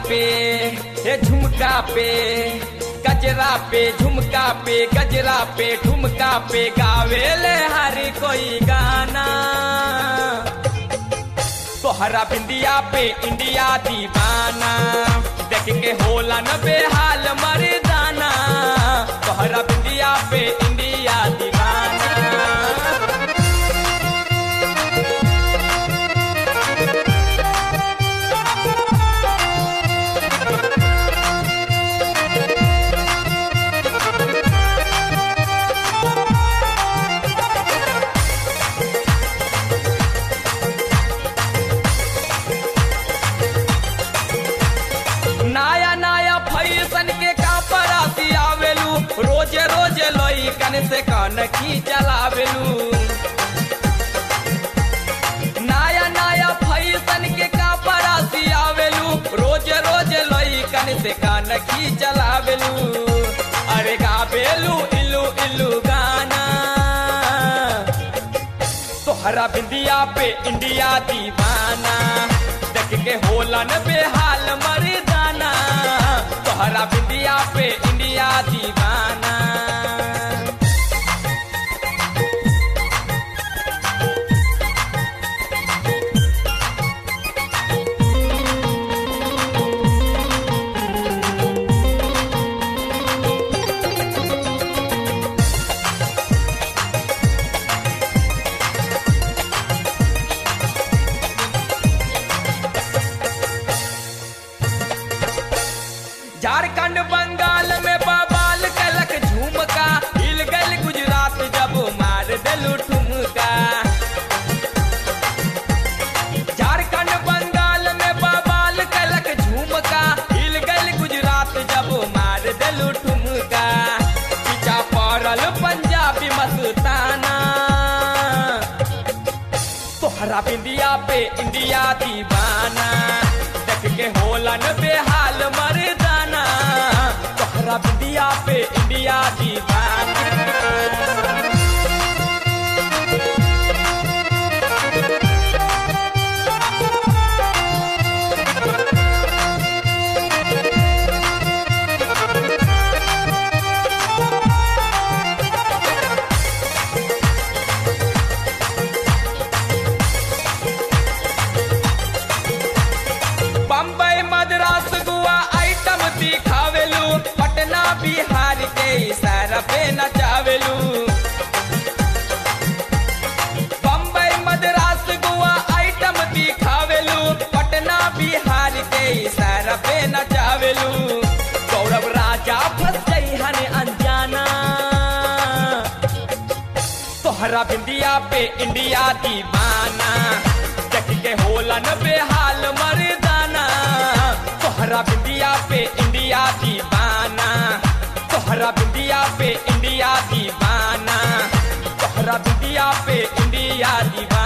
पे हे झुमका पे गजरा पे झुमका पे गजरा पे ठुमका पे गावेले हर कोई गाना तोहरा बिंदिया पे इंडिया दीवाना देख के होला न बेहाल मर्दाना तोहरा बिंदिया पे इंडिया दीवाना नया नया फैशन के कापराती आवेलू रोजे रोजे लोई कन से कन की चलावेलू नया नया फैशन के कापराती आवेलू रोजे रोजे लोई कन से कन की चलावेलू अरे गावेलू इल्लू इल्लू गाना तोहरा बिंदिया पे इंडिया दीवाना देख के होला न बेहाल मर्दाना तोहरा बिंदिया पे इंडिया दीवाना झारखंड बंगाल में बबाल कलक झुमका हिल गल गुजरात जब मार दिलू ठुमका झारखंड बंगाल में बबाल कलक झुमका हिल गल गुजरात जब मार दिलू ठुमका पीछा पड़ल पंजाबी मस्ताना तोहरा बिंदिया पे इंडिया दीवाना देख के होला न बेहाल मर्दाना तोहरा बिंदिया पे इंडिया दीवाना बम्बई मद्रास गोवा आइटम दिखावेलू पटना बिहार के इशारा पे नचावेलू बम्बई मद्रास गोवा आइटम दिखावेलू पटना बिहार के इशारा पे नचावेलू गौरव राजा फंस गई हन अनजाना तोहरा बिंदिया पे इंडिया दीवाना देख के होला न बेहाल मर्दाना तोहरा बिंदिया पे इंडिया दीवाना तोहरा बिंदिया पे इंडिया दीवाना तोहरा बिंदिया पे इंडिया दीवाना